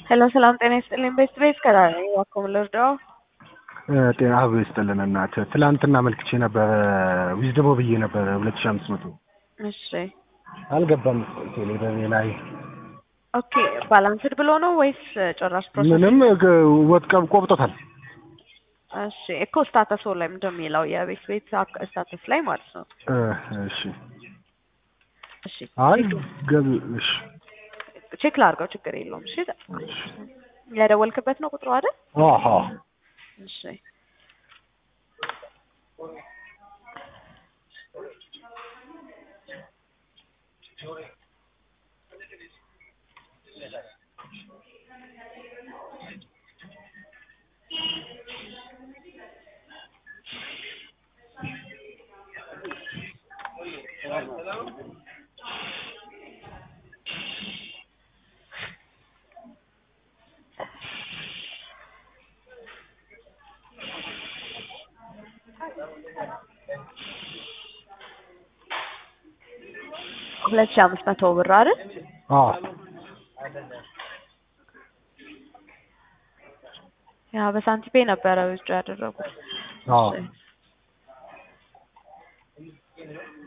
ሄሎ ሰላም ጤና ይስጥልኝ። ቤት ቤት ከዳር ነኝ። እባክዎ ምን ልርዳዎ? ጤና አብ ይስጥልን እናት። ትላንትና መልክቼ ነበረ ዊዝድሞ ብዬ ነበረ ሁለት ሺህ አምስት መቶ እሺ አልገባም ቴሌብሬ ላይ ኦኬ። ባላንስድ ብሎ ነው ወይስ ጭራሽ ፕሮሰስ? ምንም ወጥቀብ ቆብጦታል። እሺ እኮ ስታተስ ላይ ምንድን ነው የሚለው የቤት ቤት ስታተስ ላይ ማለት ነው። እሺ እሺ አይ ገብ እሺ ቼክ ላድርገው፣ ችግር የለውም። እሺ ያደወልክበት ነው ቁጥሩ አይደል? አሃ እሺ ሁለት ሺህ አምስት መቶ ብር አይደል? አዎ ያ በሳንቲፔ ነበረ ውጭ ያደረጉት። አዎ እሺ